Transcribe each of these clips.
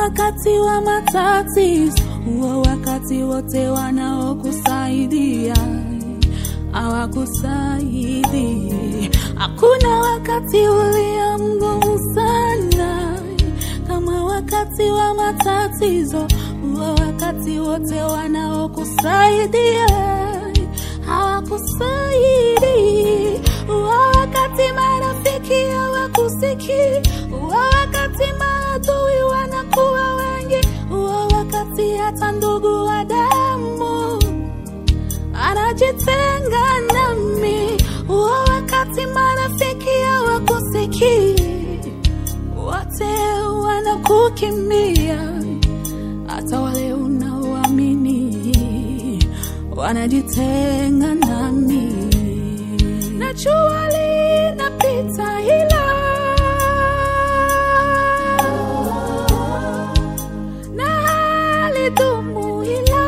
wakati wa matatizo, huo wakati wote wanaokusaidia hawakusaidii. Hakuna wakati ulio mgumu sana kama wakati wa matatizo, huo wakati wote wanaokusaidia hawakusaidii. Huo wakati marafiki hawakusikii, huo wakati maadui wanakuwa wengi, huo wakati hata ndugu wa damu anajitenga nami, huo wakati marafiki hawakusikii, wote wanakukimbia, hata wale unaoamini wanajitenga nami. Najua linapita ila na halidumu ila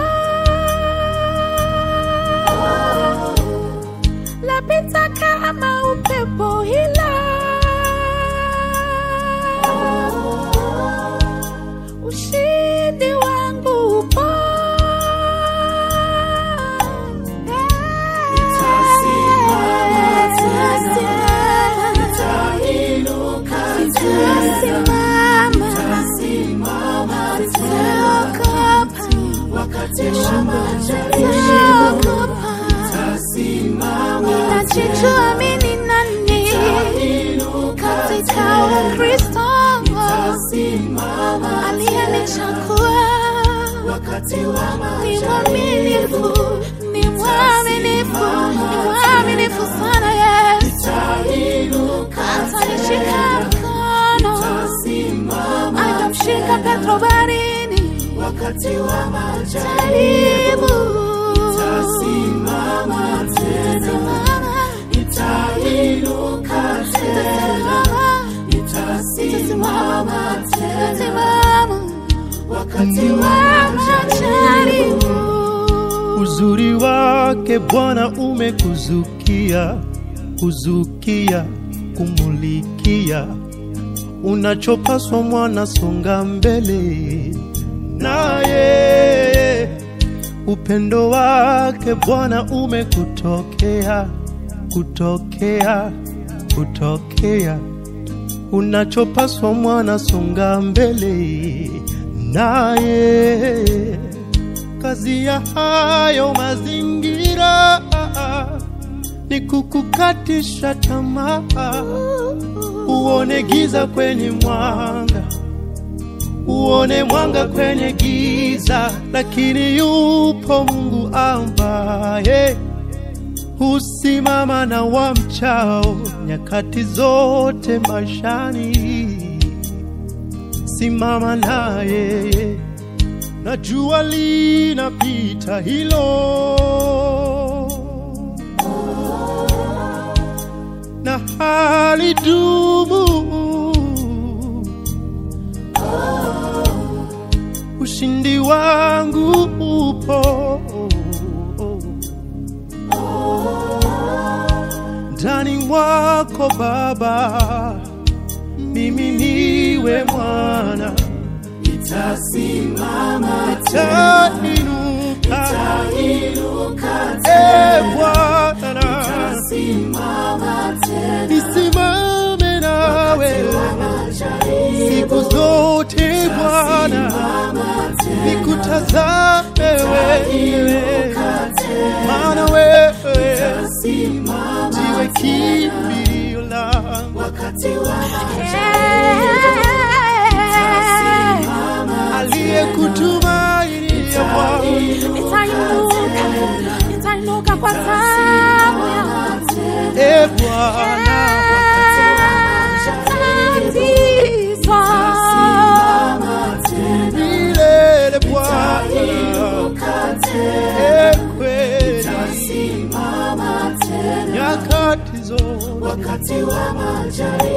lapita kama upepo ila ushindi wangu upo Ninajijua mimi ni nani katika Ukristo aliyenichagua ni mwaminifu, ni mwaminifu, ni mwaminifu sana Yesu, atanishika mkono, akamshika Petro baharini jaribu Nitasimama, nitasimama, nitasimama wakati wa majaribu. Uzuri wake Bwana umekuzukia, kuzukia, kumulikia. Unachopaswa mwana, songa mbele naye. Upendo wake Bwana umekutokea, kutokea, kutokea. Unachopaswa mwana, songa mbele naye kazi ya hayo mazingira ni kukukatisha tamaa, uone giza kwenye mwanga, uone mwanga kwenye giza, lakini yupo Mungu ambaye husimama na wamchao nyakati zote maishani. Simama naye na jua linapita hilo, na halidumu. Ushindi wangu upo ndani mwako Baba, mimi niwe mwana Nitasimama tainuka tainuka e Bwana, simama tena nisimame nawe siku zote Bwana, nikutazame wewe, maana wewe ndiwe kimbilio langu, wakati wa aliyekutumainia Bwana Nitainuka, nitainuka kwa sababu ya e Bwana, tatizo. milele Bwana, e kweli nyakati zote wakati wa majaribu